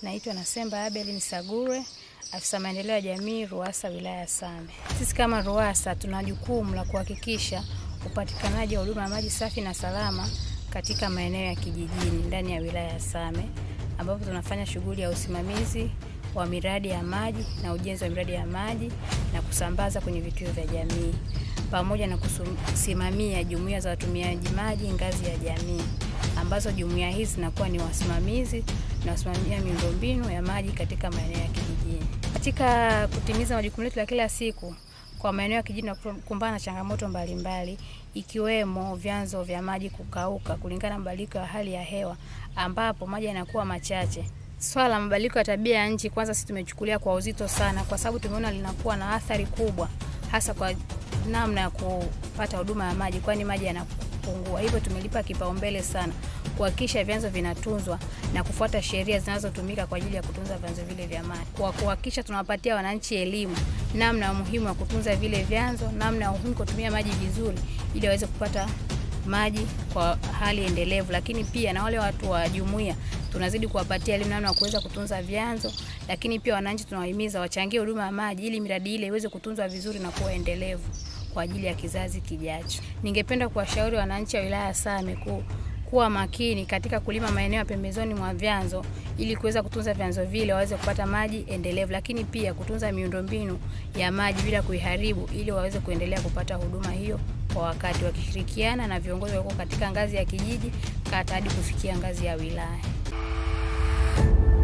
Naitwa Nasemba Abel Nisagure, afisa maendeleo ya jamii RUWASA wilaya ya Same. Sisi kama RUWASA tuna jukumu la kuhakikisha upatikanaji wa huduma ya maji safi na salama katika maeneo ya kijijini ndani ya wilaya ya Same, ambapo tunafanya shughuli ya usimamizi wa miradi ya maji na ujenzi wa miradi ya maji na kusambaza kwenye vituo vya jamii pamoja na kusimamia jumuiya za watumiaji maji ngazi ya jamii ambazo jumuiya hizi zinakuwa ni wasimamizi na wasimamia miundombinu ya maji katika maeneo ya kijijini. Katika kutimiza majukumu yetu ya kila siku kwa maeneo ya kijijini, kukumbana na changamoto mbalimbali mbali, ikiwemo vyanzo vya maji kukauka kulingana na mabadiliko ya hali ya hewa ambapo maji yanakuwa machache. Swala la mabadiliko ya tabia ya nchi, kwanza sisi tumechukulia kwa uzito sana, kwa sababu tumeona linakuwa na athari kubwa, hasa kwa namna ya kupata huduma ya maji, kwani maji yanapungua. Hivyo tumelipa kipaumbele sana kuhakikisha vyanzo vinatunzwa na kufuata sheria zinazotumika kwa ajili ya kutunza vyanzo vile vya maji, kwa kuhakikisha tunawapatia wananchi elimu namna ya umuhimu wa kutunza vile vyanzo, namna ya umuhimu kutumia maji vizuri, ili waweze kupata maji kwa hali endelevu. Lakini pia na wale watu wa jumuiya tunazidi kuwapatia elimu namna ya kuweza kutunza vyanzo, lakini pia wananchi tunawahimiza wachangie huduma ya maji ili miradi ile iweze kutunzwa vizuri na kuwa endelevu kwa ajili ya kizazi kijacho. Ningependa kuwashauri wananchi wa wilaya ya Same ku kuwa makini katika kulima maeneo ya pembezoni mwa vyanzo ili kuweza kutunza vyanzo vile waweze kupata maji endelevu, lakini pia kutunza miundombinu ya maji bila kuiharibu ili waweze kuendelea kupata huduma hiyo kwa wakati, wakishirikiana na viongozi walioko katika ngazi ya kijiji, kata hadi kufikia ngazi ya wilaya.